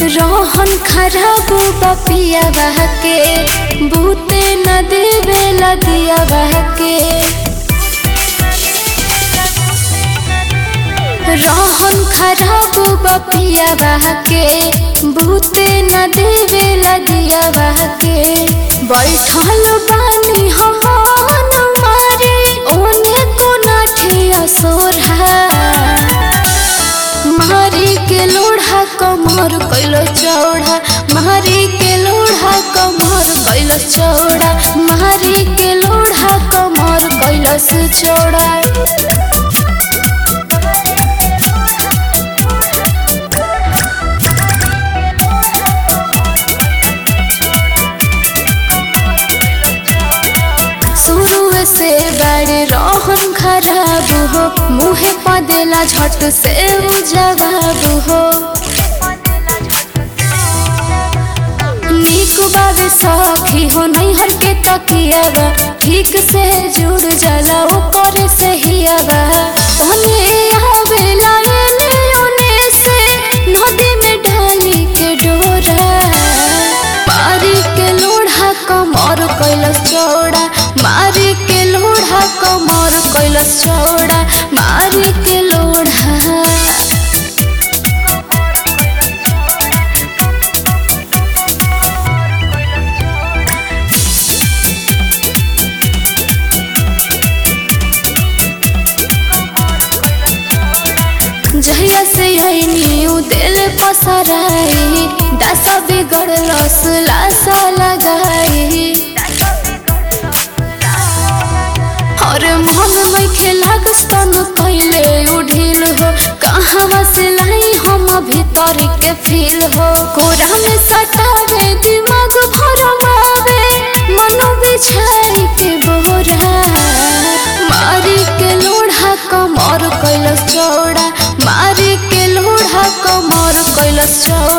रोहन खराब बपिया बहके बूते न देवेला दिया बहके रोहन खराब बपिया बहके बूते न देवेला दिया बहके बैठल बानी हम मारे ओने को नठिया सोरहा मारी के लोढ़ा कमर कैलो चौड़ा मारी के लोढ़ा कमर कैलो चौड़ा मारी के लोढ़ा कमर कैलो से चौड़ा शुरू से बड़े रोहन खराब हो मुँहे पदेला झट से उ जवाब हो नीक बाबे सखी हो नहीं हर के तकियावा ठीक से जुड़ जाला ऊपर से हियावा ओने आवेला एने ओने से नदी में डाली के डोरा मारी के लोढ़ा कमर कैलस चौड़ा मारी के लोढ़ा कमर कैलस चौड़ा मारी के लोढ़ा जहिया से आईनी उ दिल पसराई दशा बिगड़लस लाशा लगाई और मन में खेला स्तन पहले उठिल हो कहाँ से लाई हम भीतर के फील हो कोरा में सटावे दिमाग भरमावे मनो बिछाई के बोरा मारी के लोढ़ा कमर कैलस चौड़ा मारी के लोढ़ा कमर कैलस चौड़ा